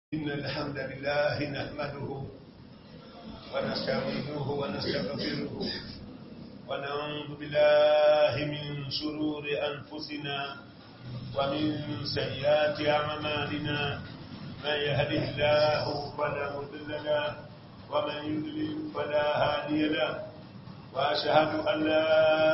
إن الحمد لله نحمده ونستعينه ونستغفره ونعوذ بالله من شرور أنفسنا ومن سيئات أعمالنا من يهده الله فلا مضل له ومن يضلل فلا هادي له وأشهد أن لا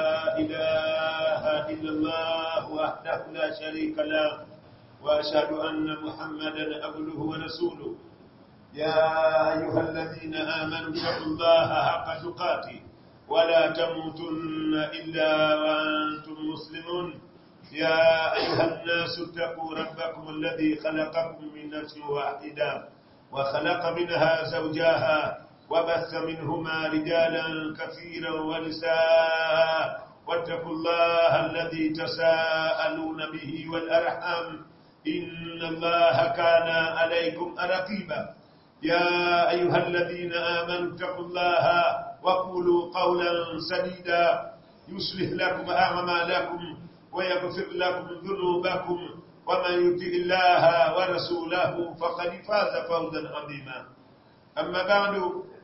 إله إلا الله وحده لا شريك له وأشهد أن محمدا عبده ورسوله يا أيها الذين آمنوا اتقوا الله حق تقاته ولا تموتن إلا وأنتم مسلمون يا أيها الناس اتقوا ربكم الذي خلقكم من نفس واحدة وخلق منها زوجها وبث منهما رجالا كثيرا ونساء واتقوا الله الذي تساءلون به والأرحام إن الله كان عليكم رقيبا يا أيها الذين آمنوا اتقوا الله وقولوا قولا سديدا يصلح لكم أعمالكم ويغفر لكم ذنوبكم ومن يطع الله ورسوله فقد فاز فوزا عظيما أما بعد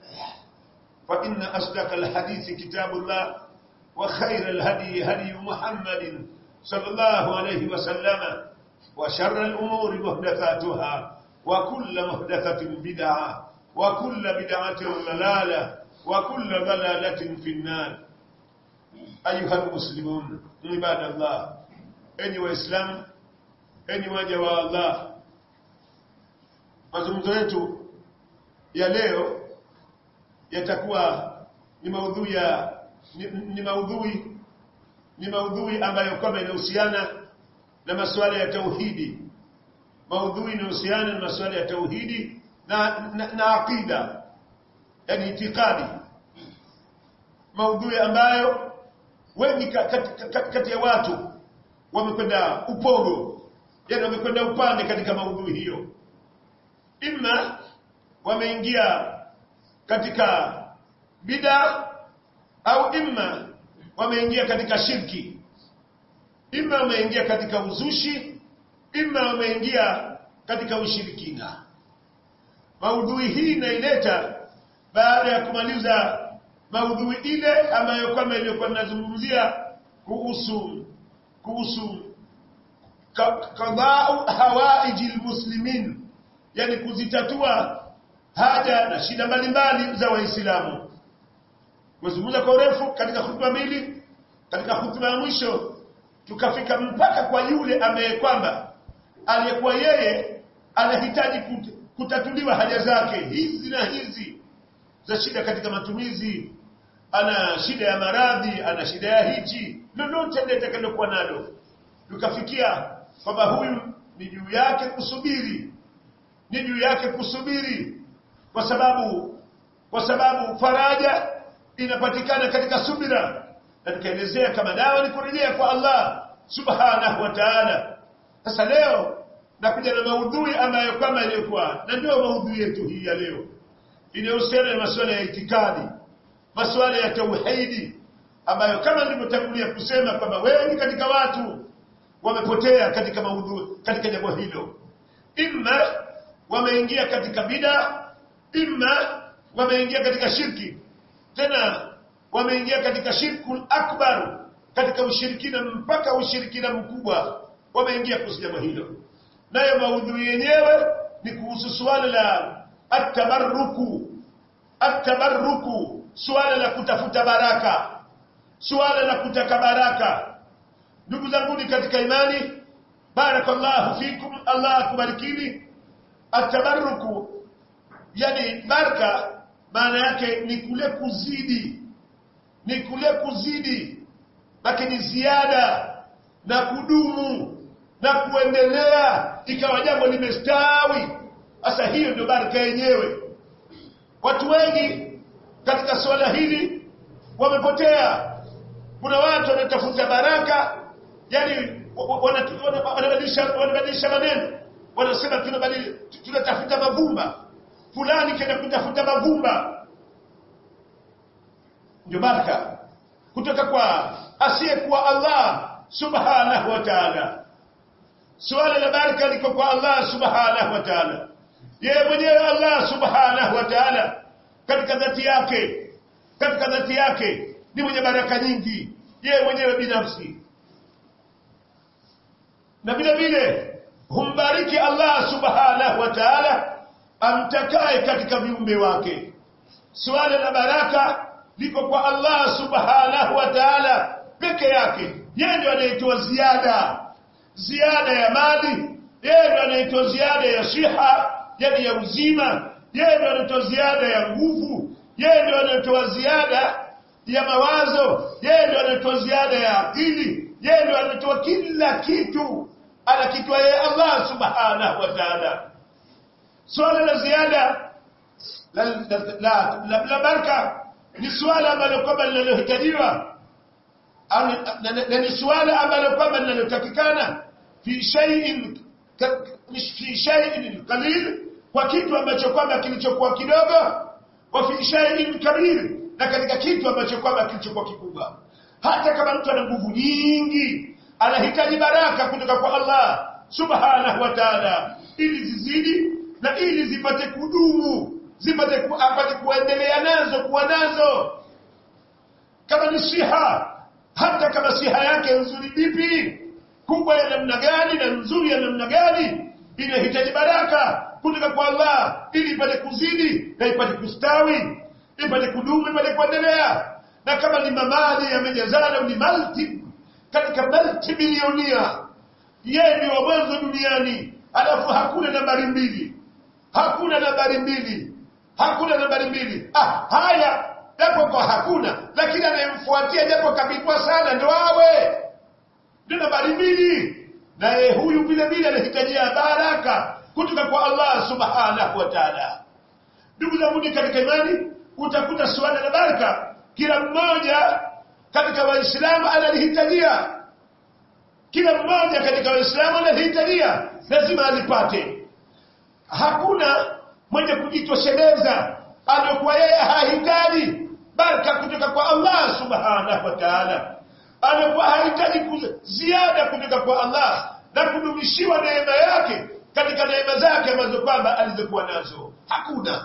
فإن أصدق الحديث كتاب الله وخير الهدي هدي محمد صلى الله عليه وسلم وشر الأمور محدثاتها وكل محدثة بدعة وكل بدعة ضلالة وكل ضلالة في النار أيها المسلمون عباد الله أني وإسلام أني وجه الله mazungumzo yetu ya leo yatakuwa ni maudhui ya ni, ni maudhui ni maudhui ambayo kwamba inahusiana na masuala ya tauhidi maudhui inahusiana na masuala ya tauhidi na, na, na aqida yani itikadi maudhui ambayo wengi kati, kati, kati ya watu wamekwenda upogo yani wamekwenda upande katika maudhui hiyo ima wameingia katika bida au imma wameingia katika shirki ima wameingia katika uzushi ima wameingia katika ushirikina maudhui hii inaileta baada ya kumaliza maudhui ile ambayo kama iliyokuwa ninazungumzia kuhusu kuhusu qadau hawaiji lmuslimin yani kuzitatua haja na shida mbalimbali za waislamu tumezungumza kwa urefu katika hutuba mbili katika hutuba ya mwisho tukafika mpaka kwa yule ambaye kwamba aliyekuwa yeye anahitaji kutatuliwa haja zake hizi na hizi za shida katika matumizi ana shida ya maradhi ana shida ya hichi lolote litakalokuwa nalo tukafikia kwamba huyu ni juu yake kusubiri ni juu yake kusubiri kwa sababu kwa sababu faraja inapatikana katika subira na tukaelezea kama dawa ni kurejea kwa Allah subhanahu wa ta'ala sasa leo nakuja na maudhui ambayo kama iliyokuwa na ndio maudhui yetu hii ya leo inayohusiana na masuala ya itikadi masuala ya tauhidi ambayo kama nilivyotangulia kusema kwamba wengi katika watu wamepotea katika maudhui katika jambo hilo imma wameingia katika bida imma wameingia katika shirki tena wameingia katika shirkul akbar katika ushirikina mpaka ushirikina mkubwa wameingia kuhusu jambo hilo nayo maudhui yenyewe ni kuhusu suala la atabarruku atabarruku suala la kutafuta baraka suala la kutaka baraka ndugu zangu katika imani barakallahu fikum Allah akubarikini atabarruku yani baraka maana yake ni kule kuzidi ni kule kuzidi lakini ziada na kudumu na kuendelea ikawa jambo limestawi sasa hiyo ndio baraka yenyewe watu wengi katika swala hili wamepotea kuna watu wanatafuta baraka yani wanabadilisha wanabadilisha maneno wanasema tunabadili tunatafuta mavumba fulani kenda kutafuta mavumba ndio baraka kutoka kwa asiyekuwa Allah subhanahu wa ta'ala suala la baraka liko kwa Allah subhanahu wa ta'ala yeye mwenyewe Allah subhanahu wa ta'ala katika dhati yake katika dhati yake ni mwenye baraka nyingi yeye mwenyewe binafsi na vile vile humbariki Allah subhanahu wa ta'ala amtakaye katika viumbe wake suala la baraka liko kwa Allah subhanahu wa ta'ala peke yake yeye ndiye anayetoa ziada ziada ya mali yeye ndiye anayetoa ziada ya siha yani ya uzima yeye ndiye anayetoa ziada ya nguvu yeye ndiye anayetoa ziada ya mawazo yeye ndiye anayetoa ziada ya akili yeye ndiye anayetoa kila kitu anakitoa yeye Allah subhanahu wa ta'ala swala la ziada la, la, la, la, la baraka ni swala ambalo kwamba linalohitajiwa na ni swala ambalo kwamba linalotakikana fi shay'in fi shay'in qalil kwa kitu ambacho kwamba kilichokuwa kidogo wa fi shay'in kabir na katika kitu ambacho kwamba kilichokuwa kikubwa hata kama mtu ana nguvu nyingi anahitaji baraka kutoka kwa Allah subhanahu wa ta'ala ili zizidi na ili zipate kudumu zipate ku, apate kuendelea nazo kuwa nazo kama ni siha hata kama siha yake nzuri vipi kubwa ya namna gani na nzuri ya namna gani inahitaji baraka kutoka kwa Allah ili ipate kuzidi na ipate kustawi ipate kudumu ipate kuendelea na kama ni mamali yamejazana ni multi katika multi bilionia yeye ni wa mwanzo duniani alafu hakuna nambari mbili hakuna nambari mbili hakuna nambari mbili ah haya japo kwa hakuna lakini anayemfuatia japo kapikwa sana ndio awe ndio nambari mbili naye huyu vile vile anahitajia baraka kutoka kwa Allah subhanahu wa ta'ala ndugu zangu katika imani utakuta suala la baraka kila mmoja katika waislamu analihitajia kila mmoja katika waislamu analihitajia lazima alipate hakuna mwenye kujitosheleza aliyokuwa yeye hahitaji baraka kutoka kwa Allah subhanahu wa ta'ala aliyokuwa hahitaji ziada kutoka kwa Allah na kudumishiwa neema yake katika neema zake ambazo kwamba alizokuwa nazo hakuna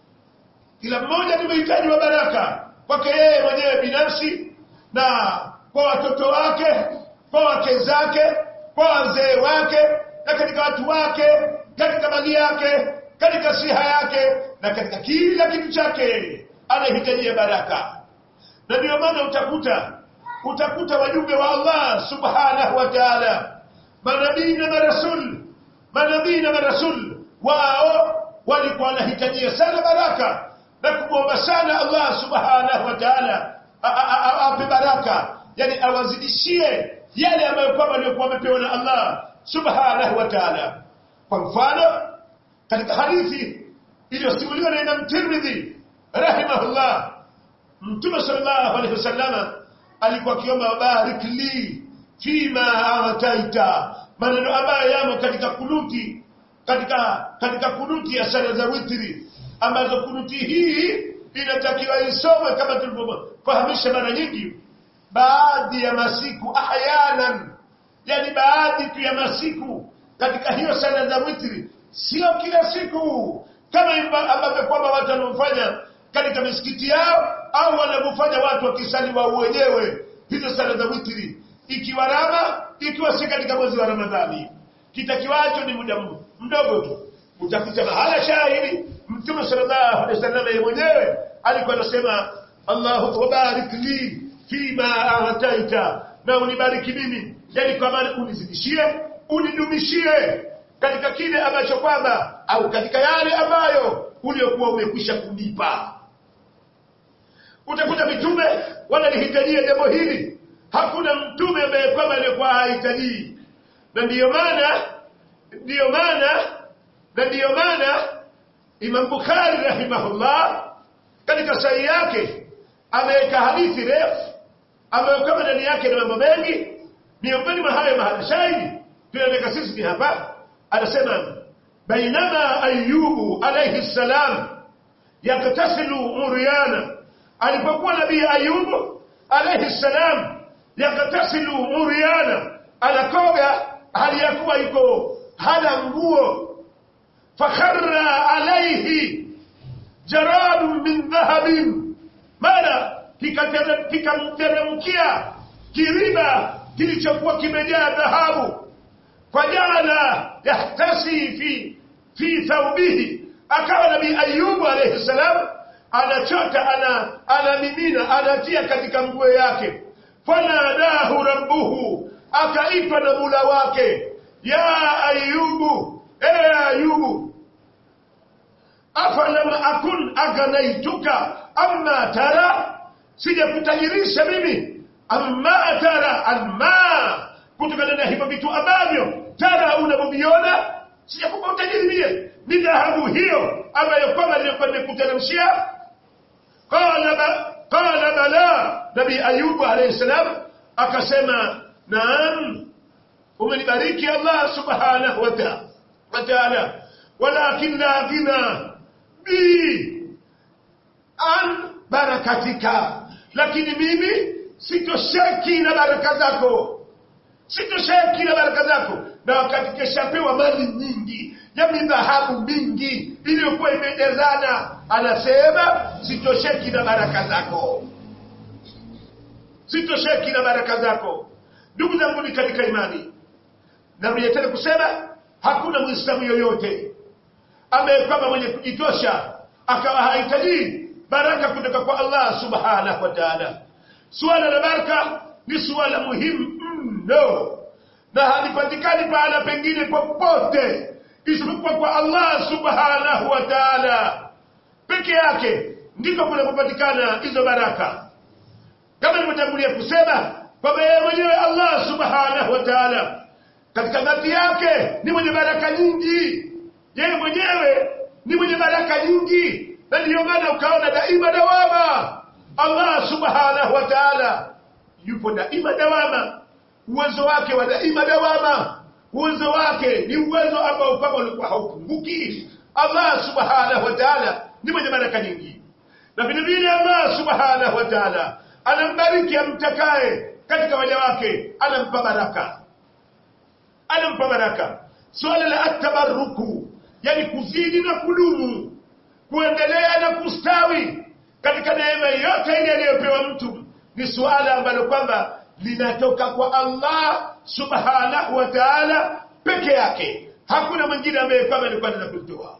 kila mmoja ni mhitaji wa baraka kwake yeye mwenyewe binafsi na kwa watoto wake kwa wake zake kwa wazee wake na katika watu wake katika mali yake katika siha yake na katika kila kitu chake anahitajia baraka na ndio maana utakuta utakuta wajumbe wa Allah subhanahu wa ta'ala manabii na marasul manabii na marasul wao walikuwa wanahitajia sana baraka na kumwomba sana Allah subhanahu wa ta'ala ape baraka yani awazidishie yale ambayo kwamba waliokuwa wamepewa na Allah subhanahu wa ta'ala kwa mfano katika hadithi iliyosimuliwa na Imam Tirmidhi rahimahullah Mtume sallallahu alaihi wasallam alikuwa akiomba barik li fima awataita maneno ambayo yamo katika kunuti katika katika kunuti ya sala za witri ambazo kunuti hii inatakiwa isome kama tulivyofahamisha mara nyingi baadhi ya masiku ahyanan yani baadhi tu ya masiku katika hiyo sala za witri sio kila siku kama ambavyo kwamba watu wanaofanya katika misikiti yao au wanavyofanya watu wakisali wao wenyewe hizo sala za witri ikiwa rama ikiwa si katika mwezi wa Ramadhani kitakiwacho ni muda mdogo tu utakuta mahala shahidi mtume sallallahu alaihi wasallam yeye mwenyewe alikuwa anasema Allahu wabarik li fima ataita na unibariki mimi yani kwa maana unizidishie unidumishie katika kile ambacho kwamba au katika yale ambayo uliokuwa umekwisha kunipa utakuta mitume wanalihitajia jambo hili hakuna mtume ambaye kwamba alikuwa hahitaji na ndiyo maana ndiyo maana na ndiyo maana Imam Bukhari rahimahullah katika sahihi yake ameweka hadithi refu ambayo kama ndani yake na mambo mengi miongoni mwa hayo mahala shahidi tunaweka sisi hapa anasema bainama ayubu alayhi salam yaktasilu muryana alipokuwa nabii ayubu alayhi salam yaktasilu muryana anakoga hali ya kuwa iko hana nguo fakharra alaihi jaradun min dhahabin mara kikamteremkia kiriba kilichokuwa kimejaa dhahabu fajala yahtasi fi fi thawbihi akawa nabii ayubu alayhi salam anachota ana anamimina anatia katika nguo yake fanadahu rabbuhu akaitwa na mula wake ya ayubu e ayubu afalam akun aganaituka amma tara sijakutajirisha mimi amma tara amma kutokana na hivyo vitu ambavyo tara unavyoviona sijakupa utajiri mie ni dhahabu hiyo ambayo kwamba nilikuwa nimekuteremshia qala ba, qala bala nabii ayubu alayhi salam akasema naam umenibariki allah subhanahu wa ta'ala wa ta'ala walakin la ghina bi an barakatika lakini mimi sitosheki na baraka zako sitosheki na baraka zako na wakati keshapewa mali nyingi ya midhahabu mingi iliyokuwa imejazana anasema sitosheki na baraka zako sitosheki na baraka zako ndugu zangu ni katika imani narudia tena kusema hakuna mwislamu yoyote ambaye kwamba mwenye kujitosha akawa hahitaji baraka kutoka kwa allah subhanahu wa taala suala la baraka ni suala muhimu mno na halipatikani pahala pengine popote isipokuwa kwa allah subhanahu wa taala peke yake ndiko kunapopatikana hizo baraka kama nilivyotangulia kusema kwamba yeye mwenyewe allah subhanahu wa taala katika dhati yake ni mwenye baraka nyingi yeye mwenyewe ni mwenye baraka nyingi na ndiyo maana ukaona daima dawama allah subhanahu wa taala yupo daima dawama uwezo wake wa daima dawama uwezo wake ni uwezo ambao kwamba ulikuwa haupunguki allah subhanahu wa taala ni mwenye baraka nyingi na vile vile allah subhanahu wa taala anambariki amtakaye katika waja wake anampa baraka anampa baraka swala la atabaruku yani kuzidi na kudumu kuendelea na kustawi katika neema yote ile aliyopewa mtu ni suala ambalo kwamba linatoka kwa allah subhanahu wa taala peke yake hakuna mwingine ambaye kwamba alikuwa anaweza kulitoa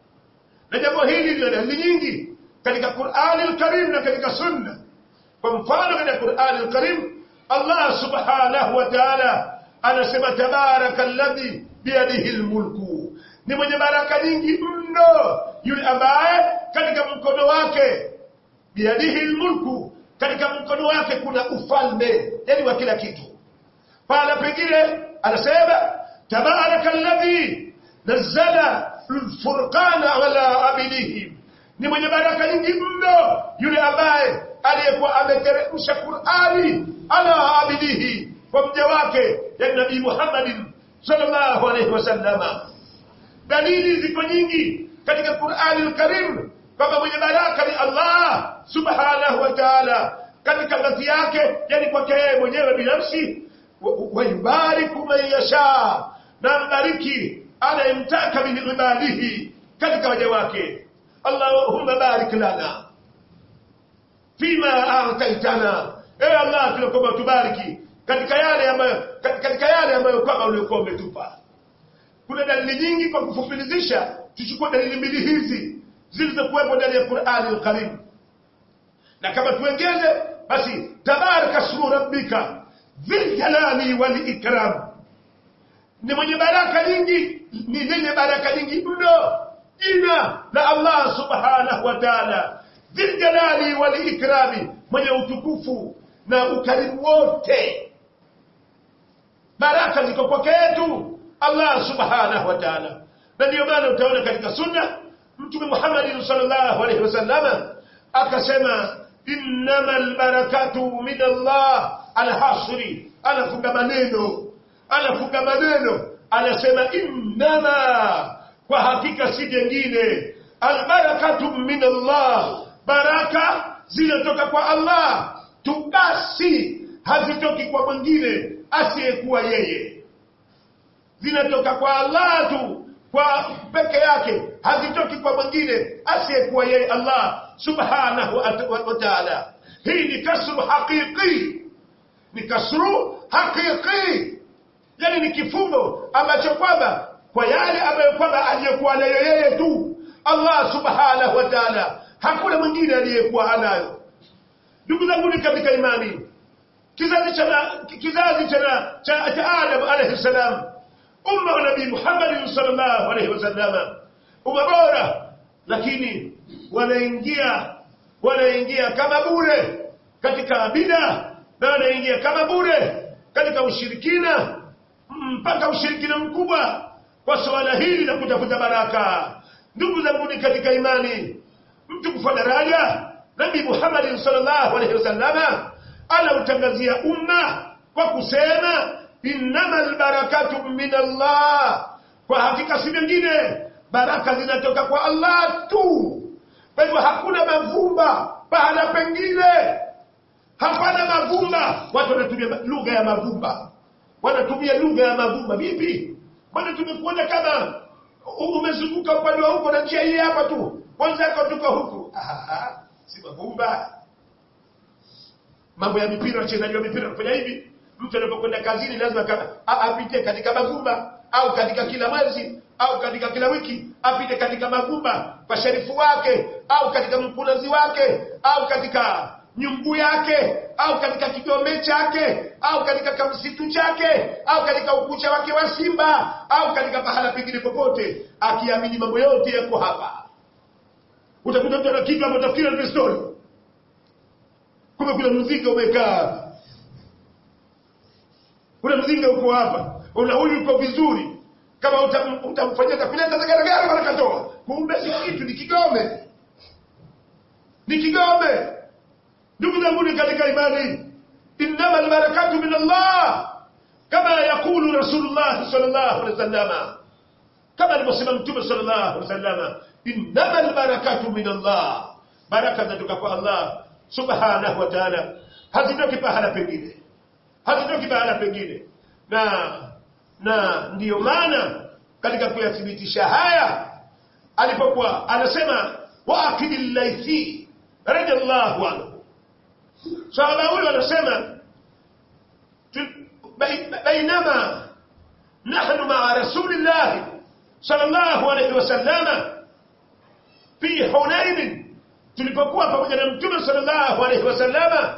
na jambo hili lina dalili nyingi katika qurani lkarim na katika sunna kwa mfano katika qurani lkarim allah subhanahu wa taala anasema tabaraka alladhi biyadihi lmulku ni mwenye baraka nyingi mno yule ambaye katika mkono wake biyadihi lmulku katika mkono wake kuna ufalme yani wa kila kitu pahala pengine anasema tabaraka alladhi nazzala lfurqana ala abidihim ni mwenye baraka nyingi mno yule ambaye aliyekuwa ameteremsha qurani ala abidihi kwa mja wake yani nabii muhammadin sallallahu alaihi wasallama dalili ziko nyingi katika qurani lkarim kwamba mwenye baraka ni allah subhanahu wa taala katika dhati yake yani kwake yeye mwenyewe binafsi wayubariku man yasha na mbariki anayemtaka min ibadihi katika waja wake allahumma barik lana fima ataitana ewe allah tunakuomba tubariki katika yale ambayo katika yale ambayo kwamba uliokuwa umetupa kuna dalili nyingi kwa kufupilizisha tuchukue dalili mbili hizi zilizokuwepo ndani ya qurani lkarim na kama tuengeze basi tabaraka smu rabbika dhiljalali walikram ni mwenye baraka nyingi ni lenye baraka nyingi mno jina la allah subhanahu wa taala dhiljalali walikrami mwenye utukufu na ukarimu wote baraka ziko kwake yetu allah subhanahu wa taala na ndiyo maana utaona katika sunna mtume muhammadin salllahu alaihi wasallama akasema innama lbarakatu min allah alhasri anafunga maneno anafunga maneno anasema innama kwa hakika si jengine albarakatu min allah baraka zinatoka kwa allah tu basi hazitoki kwa mwingine asiyekuwa yeye zinatoka kwa allah tu kwa peke yake hazitoki kwa mwingine asiyekuwa yeye Allah subhanahu wa ta'ala hii ni kasru haqiqi ni kasru haqiqi yani ni kifungo ambacho kwamba kwa yale ambayo kwamba aliyekuwa nayo yeye tu Allah subhanahu wa ta'ala hakuna mwingine aliyekuwa anayo ndugu zangu ni katika imani kizazi cha kizazi cha cha, cha Adam alayhi salam umma wa nabii Muhammad sallallahu alayhi wasallam umma bora lakini wanaingia wanaingia kama bure katika bida na wanaingia kama bure katika ushirikina mpaka ushirikina mkubwa kwa suala hili la kutafuta baraka ndugu zangu ni katika imani mtu kufa daraja nabii Muhammad sallallahu alaihi wasallam anautangazia umma kwa kusema innamal barakatu min Allah kwa hakika si vingine baraka zinatoka kwa Allah tu kwa hivyo hakuna mavumba pahala pengine hapana mavumba watu wanatumia lugha ya mavumba wanatumia lugha ya mavumba vipi bwana tumekuona kama umezunguka upande wa huko na njia hii hapa tu wenzako tuko huku Aha, si mavumba mambo ya mipira wachezaji wa mipira wanafanya hivi mtu anapokwenda kazini lazima apite katika mavumba au katika kila mwezi au katika kila wiki apite katika mavumba kwa sherifu wake au katika mkunazi wake au katika nyumbu yake au katika kigome chake au katika kamsitu chake au katika ukucha wake wa simba au katika pahala pengine popote akiamini mambo yote yako hapa utakuta mtu ana kitu ambacho tafikiri ni story kumbe kuna mzinga umekaa kuna mzinga uko hapa una huyu uko vizuri kama utamfanyia takuleta zagaragara mara katoa kumbe si kitu ni kigome ni kigome ndugu zangu ni katika imani innama albarakatu min Allah kama yakulu rasulullah sallallahu alaihi wasallam kama alivyosema mtume sallallahu alaihi wasallam innama albarakatu min Allah baraka zinatoka kwa Allah subhanahu wa ta'ala hazitoki pahala pengine hazitoki pahala pengine na na ndiyo maana katika kuyathibitisha haya alipokuwa anasema waqidil laythi radiyallahu anhu sahaba huyo anasema bainama nahnu ma'a rasulillah sallallahu alayhi wasallam fi hunain tulipokuwa pamoja na mtume sallallahu alayhi wasallam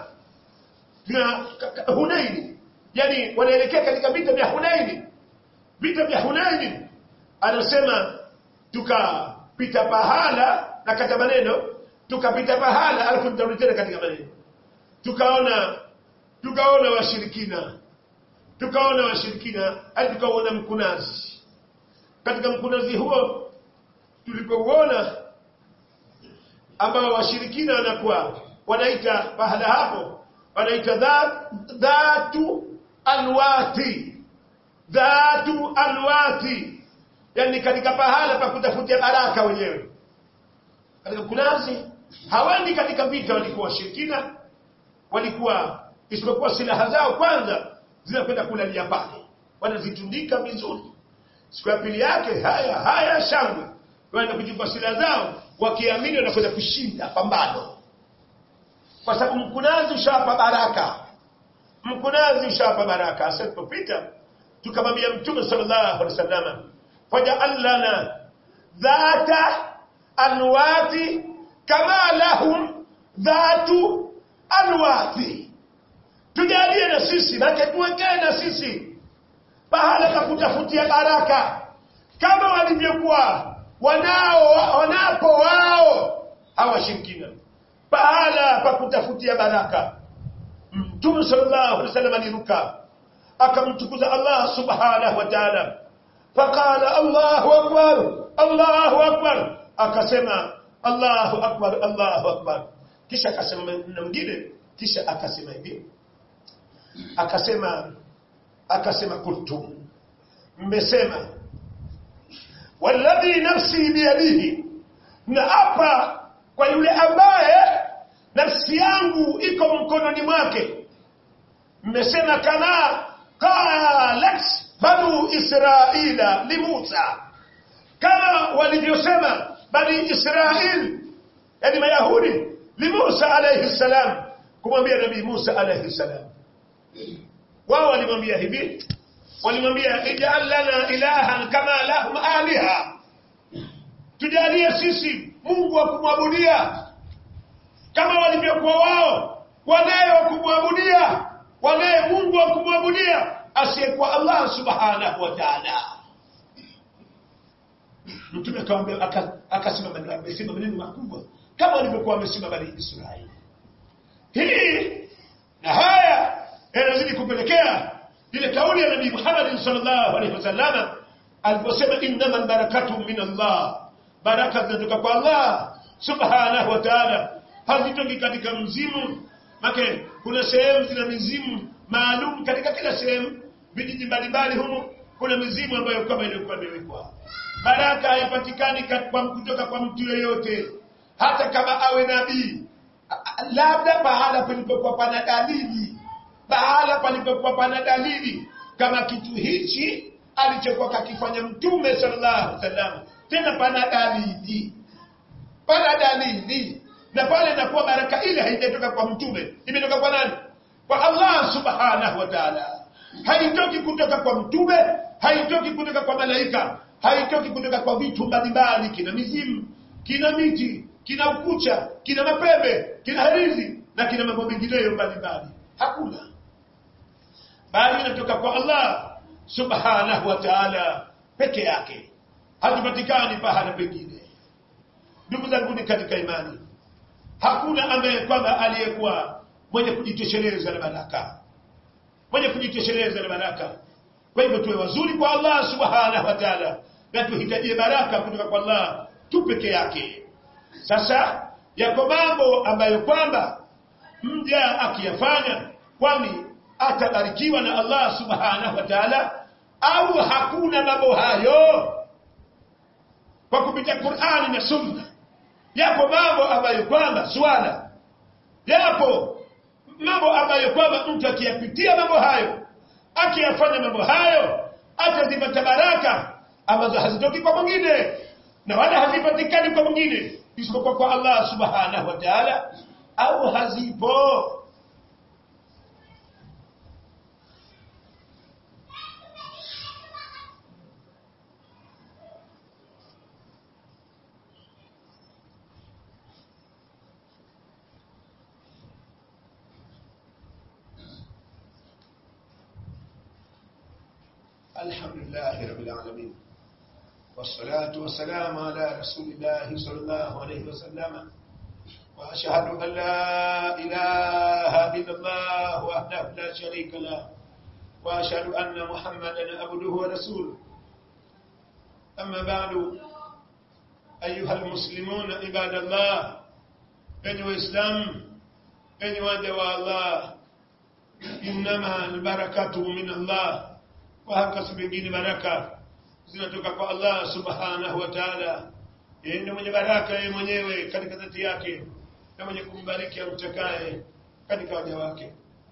na hunain yani wanaelekea katika vita vya hunain vita vya hunain anasema tukapita pahala na kata maneno tukapita pahala alafu nitarudi tena katika maneno tukaona tukaona washirikina tukaona washirikina hadi tukaona mkunazi katika mkunazi huo tulipouona ambao washirikina wanakuwa wanaita pahala hapo wanaita dhatu alwati dhatu alwati yani katika pahala pa kutafutia baraka wenyewe katika mkunazi hawendi katika vita walikuwa washirikina walikuwa isipokuwa silaha zao kwanza zinakwenda kulalia pale wanazitundika vizuri siku ya pili yake haya haya shangwe wanaenda kuchukua silaha zao wakiamini wanakwenda kushinda pambano kwa sababu mkunazi ushawapa baraka mkunazi ushawapa baraka sasa tulipopita tukamwambia mtume sallallahu alaihi wasallam faja'al lana dhata anwati kama lahum dhatu anwati tujalie na sisi maana tuwekee na sisi pahala pa kutafutia baraka kama walivyokuwa wanao wanapo wao hawashirikina pahala pa kutafutia baraka mtume sallallahu alaihi wasallam aliruka akamtukuza Allah subhanahu wa ta'ala faqala Allahu akbar Allahu akbar akasema Allahu akbar Allahu akbar kisha akasema na mwingine kisha akasema hivi akasema akasema kuntum mmesema walladhi nafsi biyadihi na hapa kwa yule ambaye nafsi yangu iko mkononi mwake mmesema kama qalat banu israila li Musa kama walivyosema bani Israil yani mayahudi li Musa alayhi salam kumwambia nabii Musa alayhi salam wao walimwambia hivi walimwambia ij'al lana ilahan kama lahum aliha tujalie sisi Mungu wa kumwabudia kama walivyokuwa wao wanaye wa kumwabudia wanaye Mungu wa kumwabudia asiyekuwa Allah subhanahu wa ta'ala mtume akamwambia akasema amesema maneno makubwa kama walivyokuwa wamesema bani Israeli hii na haya yanazidi kupelekea ile kauli ya Nabii Muhammad sallallahu alaihi wasallam aliposema innamal barakatu min Allah baraka zinatoka kwa Allah subhanahu wa ta'ala hazitoki katika mzimu make kuna sehemu zina mizimu maalum katika kila sehemu vijiji mbalimbali humo kuna mizimu ambayo kama ilikuwa imewekwa baraka haipatikani kutoka kwa mtu yeyote hata kama awe nabii labda pahala palipokuwa pana dalili pahala palipokuwa pana dalili kama kitu hichi alichokuwa kakifanya mtume sallallahu alaihi wasallam tena pana dalili pana dalili na pale inakuwa baraka ile haijatoka kwa mtume imetoka kwa nani kwa Allah subhanahu wa ta'ala haitoki kutoka kwa mtume haitoki kutoka kwa malaika haitoki kutoka kwa vitu mbalimbali kina mizimu kina miti kina ukucha kina mapembe kina herizi na kina mambo mengineyo mbalimbali hakuna bali inatoka kwa Allah subhanahu wa ta'ala peke yake hazipatikani pahala pengine ndugu zangu ni katika imani hakuna ambaye kwamba aliyekuwa mwenye kujitosheleza na baraka mwenye kujitosheleza na baraka kwa hivyo tuwe wazuri kwa Allah subhanahu wa ta'ala na tuhitajie baraka kutoka kwa Allah tu peke yake sasa yako mambo ambayo kwamba mja akiyafanya kwani atabarikiwa na Allah subhanahu wa ta'ala au hakuna mambo hayo kwa kupitia Qur'ani na Sunna yapo mambo ambayo kwamba swala yapo mambo ambayo kwamba mtu akiyapitia mambo hayo akiyafanya mambo hayo atazipata baraka ambazo hazitoki kwa mwingine na wala hazipatikani kwa mwingine isipokuwa kwa Allah subhanahu wa ta'ala au hazipo الحمد لله رب العالمين والصلاة والسلام على رسول الله صلى الله عليه وسلم وأشهد أن لا إله إلا الله وحده لا شريك له وأشهد أن محمدا عبده ورسوله أما بعد أيها المسلمون عباد الله أيها الإسلام أيها الله إنما البركة من الله kwa haka si pengine baraka zinatoka kwa Allah subhanahu wa ta'ala yeye ndiye mwenye baraka yeye mwenyewe katika dhati yake na mwenye kumbariki amtakaye katika waja wake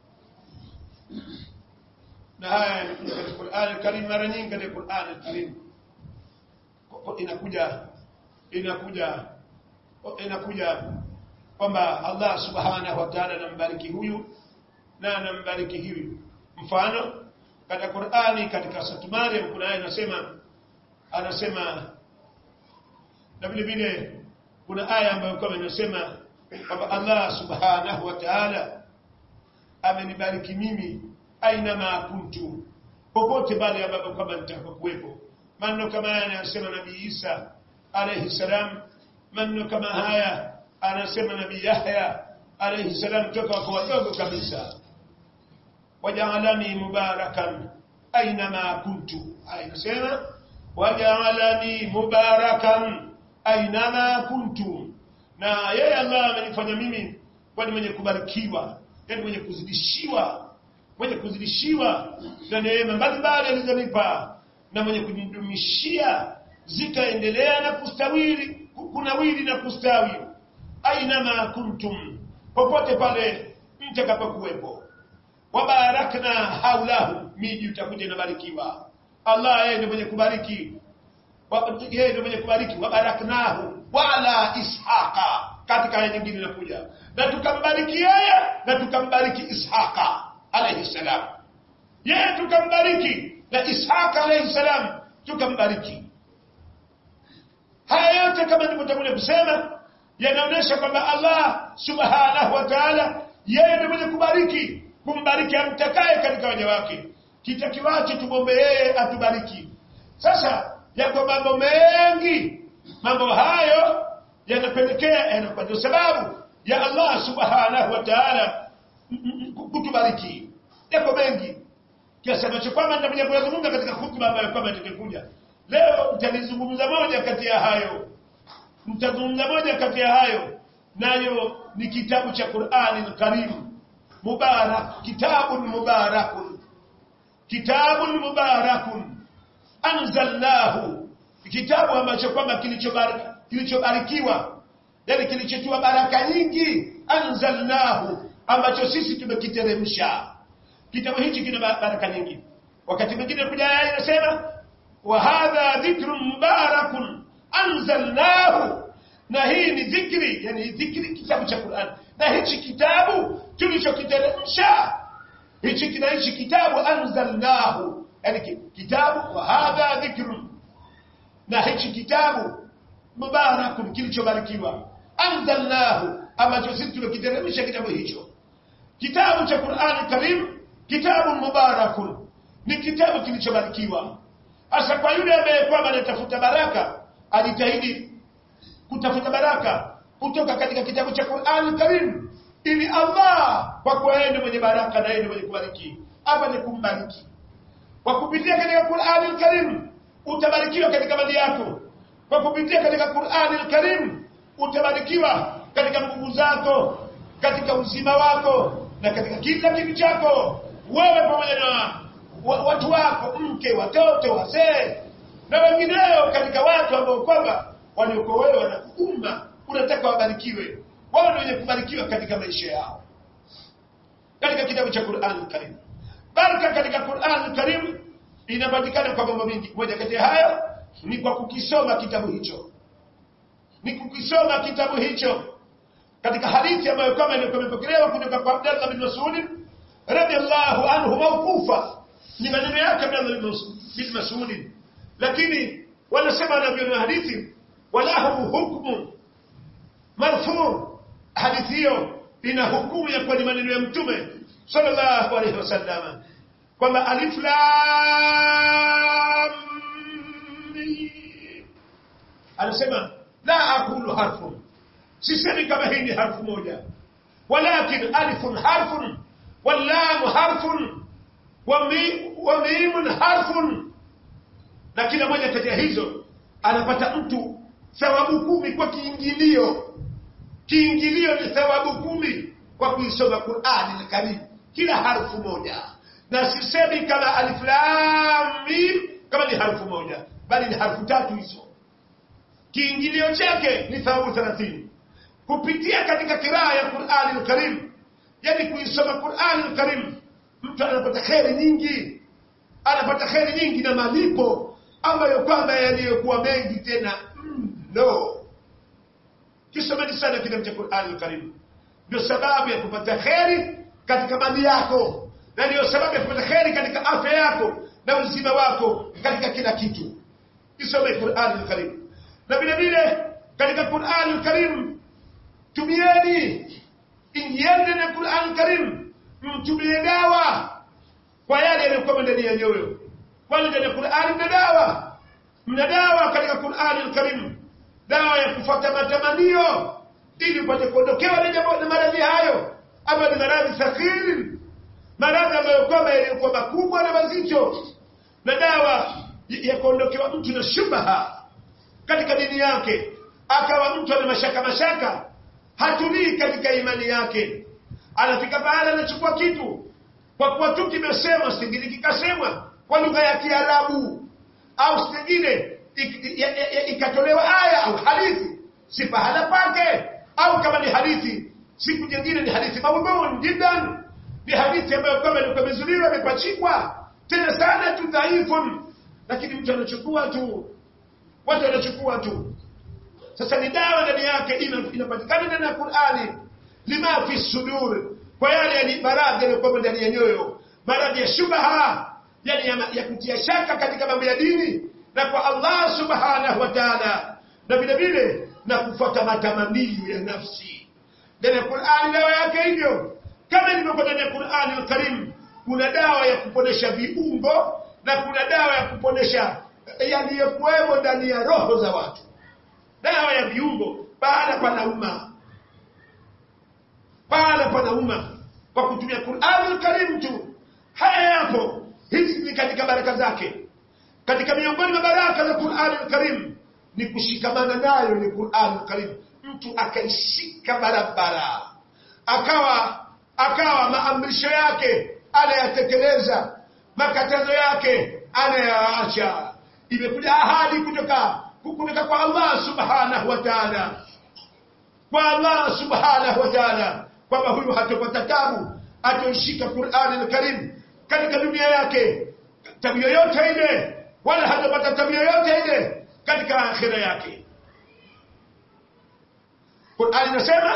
na haya katika Qur'an al-Karim mara nyingi katika Qur'an al-Karim inakuja inakuja inakuja kwamba Allah subhanahu wa ta'ala anambariki huyu na anambariki huyu mfano katika Qur'ani katika Surah Maryam kuna aya inasema anasema na vile vile kuna aya ambayo kama inasema kwamba Allah subhanahu wa ta'ala amenibariki mimi aina ma kuntu popote pale ambapo kama nitakapokuwepo maneno kama haya anasema Nabii Isa alayhi salam maneno kama haya anasema Nabii Yahya alayhi salam toka kwa wadogo kabisa waja'alani mubarakan ainama kuntu ainasema waja'alani mubarakan ainama kuntu na yeye Allah amenifanya mimi kwani mwenye kubarikiwa yani mwenye kuzidishiwa mwenye kuzidishiwa na neema mbalimbali alizonipa na mwenye kunidumishia zikaendelea na kustawili kunawili na kustawi ainama kuntum popote pale mtakapokuwepo wabarakna haulahu miji utakuja inabarikiwa Allah yeye ndiye mwenye kubariki yeye ndio mwenye kubariki wabaraknahu wala ishaqa katika aya nyingine inakuja na tukambariki yeye na tukambariki ishaqa alayhi salam yeye tukambariki na ishaqa alayhi salam tukambariki haya yote kama nilivyotangulia kusema yanaonyesha kwamba Allah subhanahu wa ta'ala yeye ndiye mwenye kubariki kumbariki amtakaye katika waja wake kitakiwacho tumombe yeye atubariki sasa yako mambo mengi mambo hayo yanapelekea yanakuwa ndio sababu ya Allah subhanahu wa ta'ala kutubariki yako mengi kiasi ambacho kwamba nitakuja kuyazungumza katika hutuba ambayo kwamba itakuja leo nitalizungumza moja kati ya hayo mtazungumza moja kati ya hayo nayo ni kitabu cha Qur'ani al-Karim mubarak kitabun mubarakun kitabun mubarakun anzalnahu kitabu ambacho kwamba kilichobarikiwa kilichobarikiwa yani kilichotiwa baraka nyingi anzalnahu ambacho sisi tumekiteremsha kitabu hichi kina baraka nyingi wakati mwingine kuja aya inasema wa hadha dhikrun mubarakun anzalnahu na hii ni dhikri yani dhikri kitabu cha Qur'an na hichi kitabu tulichokiteremsha hichi kina hichi kitabu anzalnahu yani kitabu wa hadha dhikrun na hichi kitabu mubarakun kilichobarikiwa anzalnahu ambacho sisi tumekiteremsha kitabu hicho kitabu cha Qur'an Karim kitabu mubarakun ni kitabu kilichobarikiwa hasa kwa yule ambaye kwamba anatafuta baraka ajitahidi kutafuta baraka kutoka katika kitabu cha Qur'an Karim ili Allah kwa kuwa yeye mwenye baraka na yeye mwenye kubariki hapa ni kumbariki kwa kupitia katika Qur'an Karim utabarikiwa katika mali yako kwa kupitia katika Qur'an Karim utabarikiwa katika nguvu zako katika uzima wako na katika kila kitu chako wewe pamoja na watu wako mke watoto wazee na wengineo katika watu ambao kwamba waliokolewa na umma unataka wabarikiwe wao ndio wenye kubarikiwa katika maisha yao katika kitabu cha Qur'an Karim baraka katika Qur'an Karim inapatikana kwa mambo mengi moja kati ya hayo ni kwa kukisoma kitabu hicho ni kukisoma kitabu hicho katika hadithi ambayo kama iliyopokelewa kutoka kwa Abdullah bin Mas'ud radiyallahu anhu mawqufa ni maneno yake Abdullah bin Mas'ud lakini wanasema na hadithi walahu hukmu marfu hadithi hiyo ina hukumu ya kuwa ni maneno ya mtume sallallahu alaihi wasallam kwamba alif lam mim anasema la aqulu harfun sisemi kama hii ni harfu moja walakin alifun harfun wallam harfun wa mim harfun na kila moja kati ya hizo anapata mtu thawabu kumi kwa kiingilio kiingilio ni thawabu kumi kwa kuisoma Qur'ani al-Karim kila harfu moja na sisemi kama alif lam mim kama ni harfu moja bali ni harfu tatu hizo kiingilio chake ni thawabu 30 kupitia katika kiraa ya Qur'ani al-Karim yani kuisoma Qur'ani al-Karim mtu anapata kheri nyingi anapata kheri nyingi na malipo ambayo kwamba yaliyokuwa mengi tena no kisomeni sana kitabu cha Qur'an al-Karim ndio sababu ya kupata kheri katika mali yako na ndio sababu ya kupata kheri katika afya yako na uzima wako katika kila kitu kisome Qur'an al-Karim na vile vile katika Qur'an al-Karim tumieni ingieni na Qur'an al-Karim mtumie dawa kwa yale yaliyokuwa ndani ya nyoyo kwani ndani ya Qur'an mna dawa mna dawa katika Qur'an al-Karim dawa ya kufuata matamanio ili upate kuondokewa na jambo na maradhi hayo ama ni maradhi thakili maradhi ambayo kwamba yalikuwa makubwa na mazito na dawa ya kuondokewa mtu na shubha katika dini yake akawa mtu ana mashaka mashaka hatulii katika imani yake anafika bahala anachukua kitu kwa kuwa tu kimesemwa singine kikasemwa kwa lugha ya Kiarabu au singine ikatolewa aya au hadithi si pahala pake au kama ni hadithi siku nyingine ni hadithi maudhun jiddan ni hadithi ambayo kama ilikuwa imezuliwa imepachikwa tena sana tu dhaifun lakini mtu anachukua tu watu wanachukua tu sasa ni dawa ndani yake inapatikana ndani ya Qur'ani lima fi sudur kwa yale yani maradhi yaliyokuwa ndani ya nyoyo maradhi ya shubha yani ya, ya kutia shaka katika mambo ya dini na kwa Allah subhanahu wa ta'ala na vile vile na kufuata matamanio ya nafsi ndani ya Qur'ani dawa yake hivyo kama ilivyokuwa ndani ya Qur'ani al-Karim kuna dawa ya kuponesha viungo na kuna dawa ya kuponesha yaliyokuwemo ndani ya roho za watu dawa ya viungo baada panauma baada panauma kwa kutumia Qur'an al-Karim tu haya yapo hizi ni katika baraka zake katika miongoni mwa baraka za Qur'an al-Karim ni kushikamana nayo ni Qur'an al-Karim mtu akaishika barabara akawa akawa maamrisho yake anayatekeleza makatazo yake anayaacha imekuja ahadi kutoka kutoka kwa Allah subhanahu wa ta'ala kwa Allah subhanahu wa ta'ala kwamba huyu hatopata tabu atoishika Qur'an al-Karim katika dunia yake tabu yoyote ile wala hatopata tabu yoyote ile katika akhira yake Qur'an inasema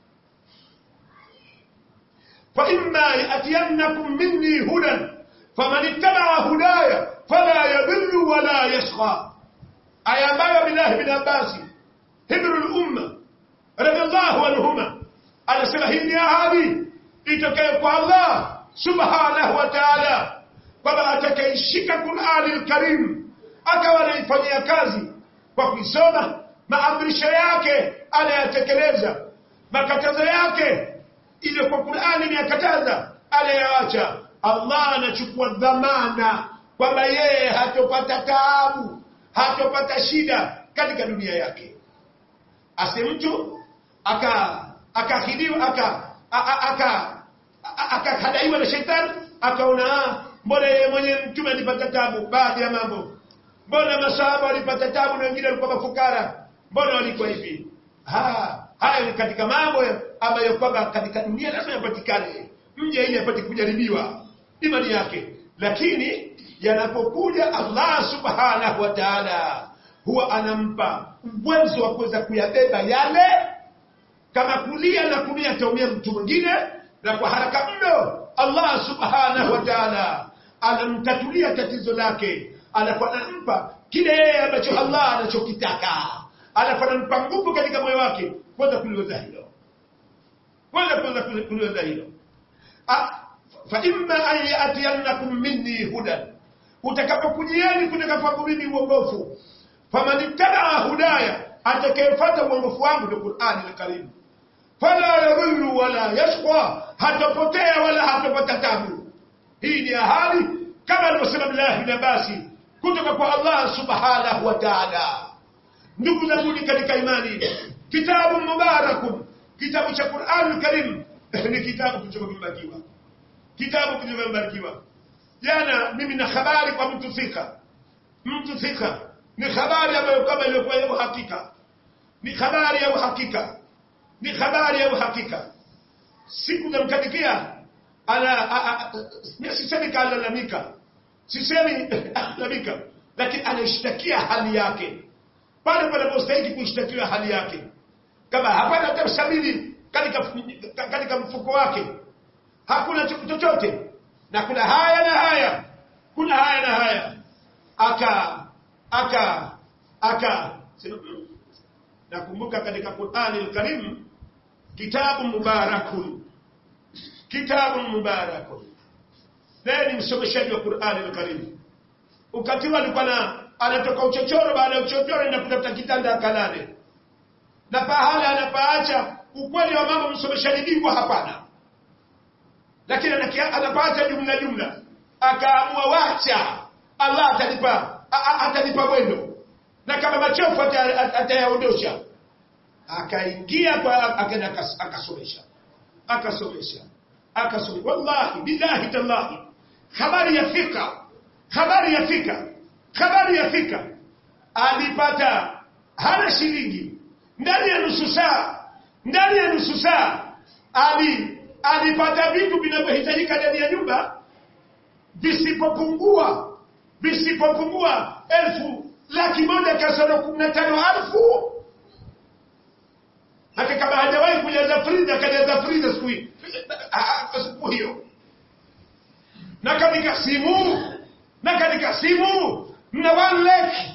fa imma yatiyannakum minni hudan faman ittaba'a hudaya fala yadhillu wala yashqa aya ambayo Abdullah bin Abbas hibrul umma radhiallahu anhuma anasema hii ni ahadi itokayo kwa Allah subhanahu wa ta'ala kwamba atakayeshika Qur'ani al-Karim akawa anaifanyia kazi kwa kuisoma maamrisho yake anayatekeleza makatazo yake ile kwa Qur'ani ni yakataza anayawacha Allah anachukua dhamana kwamba yeye hatopata taabu hatopata shida katika dunia yake ase mtu aka akahidiwa aka aka akakadaiwa na shetani akaona mbona yeye mwenyewe mtume alipata tabu baadhi ya mambo mbona masahaba walipata tabu na wengine walikuwa mafukara mbona walikuwa hivi ha haya ni katika mambo ambayo kwamba katika dunia lazima yapatikane mje ili apate kujaribiwa imani yake lakini yanapokuja Allah subhanahu wa ta'ala huwa anampa uwezo wa kuweza kuyabeba yale kama kulia na kumia ataumia mtu mwingine na kwa haraka mno Allah subhanahu wa ta'ala anamtatulia tatizo lake anakuwa anampa kile yeye ambacho Allah anachokitaka anakuwa anampa nguvu katika moyo wake kwanza kuliweza hilo kwanza kwanza kuliweza hilo fa imma an yatiyannakum minni hudan utakapokujieni kutoka kwangu mimi uongofu faman ittabaa hudaya atakayefuata uongofu wangu ndio Qur'ani al-Karim fala yadhillu wala yashqa hatapotea wala hatapata tabu hii ni ahadi kama alivyosema Abdullah ibn Abbas kutoka kwa Allah subhanahu wa ta'ala ndugu zangu katika imani kitabu mubarakun kitabu cha Qur'an al-Karim ni kitabu kilichobarikiwa kitabu kilichobarikiwa jana mimi na habari kwa mtu thika mtu thika ni habari ambayo kama ilikuwa ya uhakika ni habari ya uhakika ni habari ya uhakika siku zamkadikia ana mimi sisemi kalalamika sisemi lalamika lakini anashtakia hali yake pale panapostahili kuishtakiwa hali yake kama hapana hata sabili katika katika mfuko wake hakuna chochote na kuna haya na haya kuna haya na haya aka aka aka nakumbuka katika Qur'ani al-Karim kitabu mubarakun kitabu mubarakun naye ni msomeshaji wa Qur'ani al-Karim ukati alikuwa na anatoka uchochoro baada ya uchochoro na kutafuta kitanda akalale na pahala anapaacha ukweli wa mambo msomeshaji bingwa hapana lakini anapaacha jumla jumla akaamua wacha Allah atanipa atanipa mwendo na kama machofu atayaondosha akaingia kwa akaenda akasomesha akasomesha akasomesha wallahi billahi tallahi habari ya fika habari ya fika habari ya fika alipata hana shilingi ndani ya nusu saa ndani ya nusu saa ali alipata vitu vinavyohitajika ndani ya nyumba visipopungua visipopungua elfu laki moja kasoro kumi na tano elfu hata kama hajawahi kujaza frida akajaza frida siku hii siku hiyo na katika simu na katika simu mna one lake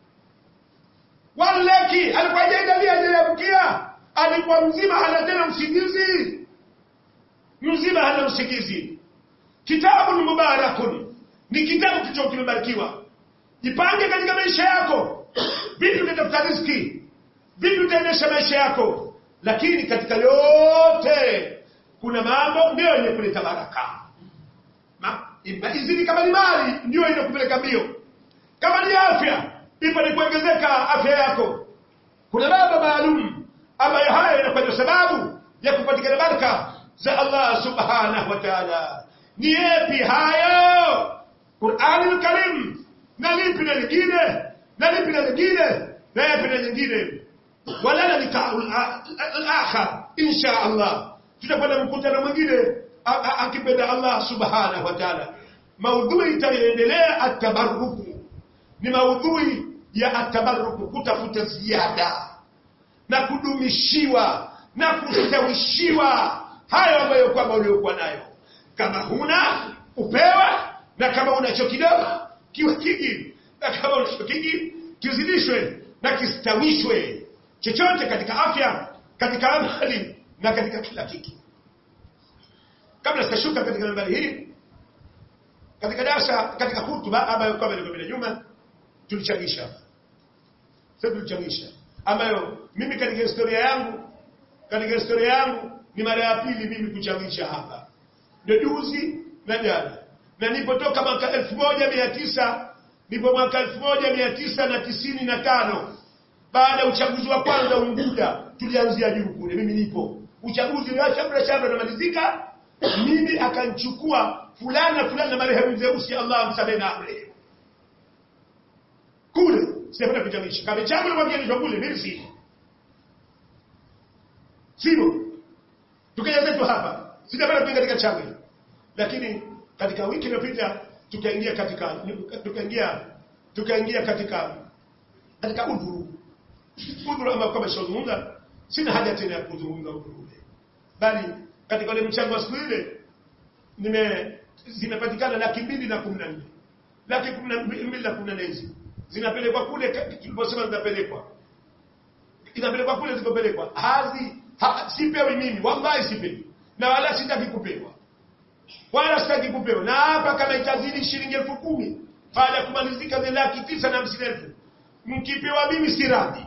one lake alikuwa hajaangalia hajaamkia alikuwa mzima hana tena usingizi mzima hana usingizi kitabu ni mubarakun ni kitabu kicho kimebarikiwa jipange katika maisha yako vipi utatafuta riziki vipi utaendesha maisha yako lakini katika yote kuna mambo ndio yenye kuleta baraka izini kama ni mali ndio inakupeleka mbio kama ni afya ipo ni kuongezeka afya yako kuna mambo maalum ambayo hayo yanakuwa sababu ya kupatikana baraka za Allah subhanahu wa ta'ala ni yapi hayo Qur'an al-Karim na lipi na lingine na lipi na lingine na yapi na lingine wala likau al-akhar insha Allah tutakwenda mkutano mwingine akipenda Allah subhanahu wa ta'ala maudhui itaendelea atabaruku ni maudhui ya atabaruku kutafuta ziada na kudumishiwa na kustawishiwa hayo ambayo kwamba uliokuwa nayo kama huna upewa na kama unacho kidogo kiwe kingi na kama unacho kingi kizidishwe na kistawishwe chochote katika afya katika amali na katika kila kitu kabla sitashuka katika nambari hii katika darasa katika hutuba ambayo kwamba ilikuwa nyuma tulichangisha sasa tulichangisha ambayo mimi katika historia yangu katika historia yangu ni mara ya pili mimi kuchangisha hapa ndio juzi na jana na nilipotoka mwaka elfu moja mia tisa nipo mwaka elfu moja mia tisa na tisini na tano baada ya uchaguzi wa kwanza Unguja tulianzia juu kule mimi nipo uchaguzi wa shabra shabra unamalizika mimi akanchukua fulana fulana na marehemu Zeusi Allah amsamehe na amre kule sijapata kuchangisha kama changu namwambia nisho kule mimi si sio tukaja zetu hapa sijapata kuingia katika changu lakini katika wiki iliyopita tukaingia katika tukaingia tukaingia katika katika udhuru udhuru ambao kama shozungumza sina haja tena ya kuzungumza udhuru ule bali katika ule mchango wa siku ile nime zimepatikana laki mbili na kumi na nne laki mbili na kumi na nne hizi zinapelekwa kule tuliposema zinapelekwa inapelekwa kule zikopelekwa hazi ha, sipewi mimi wallahi sipewi na wala sitaki kupewa wala sitaki kupewa na hapa kama itazidi shilingi elfu kumi baada ya kumalizika zile laki tisa na hamsini elfu mkipewa mimi si radhi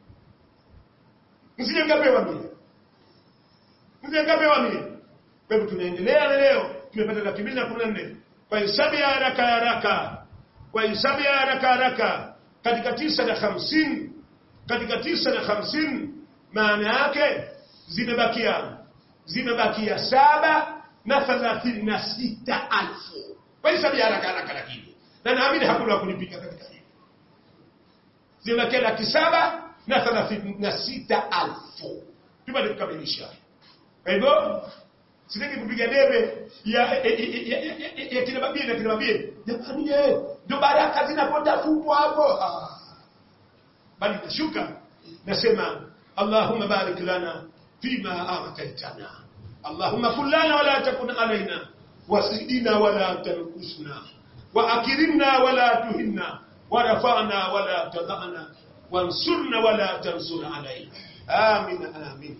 msije mkapewa mimi msije mkapewa mimi kwa hivyo tunaendelea na leo tumepata laki mbili na kumi na nne kwa hisabu ya haraka haraka kwa hisabu ya haraka haraka katika tisa na hamsini katika tisa na hamsini maana yake zimebakia zimebakia saba na thelathini na sita alfu kwa hisabu ya haraka haraka lakini na naamini hakuna kunipiga katika hili zimebakia laki saba na thelathini na sita alfu tupate kukamilisha kwa hivyo sitaki kupiga debe ya ya kina babie na kina babie jamani eh ndio baraka zinapotafutwa hapo ah. bali nashuka nasema Allahumma barik lana fima a'taitana Allahumma kun lana wala takun alaina wasidina wala tankusna wa akrimna wala tuhinna ورفعنا ولا تضعنا وانصرنا ولا تنصر علينا آمين آمين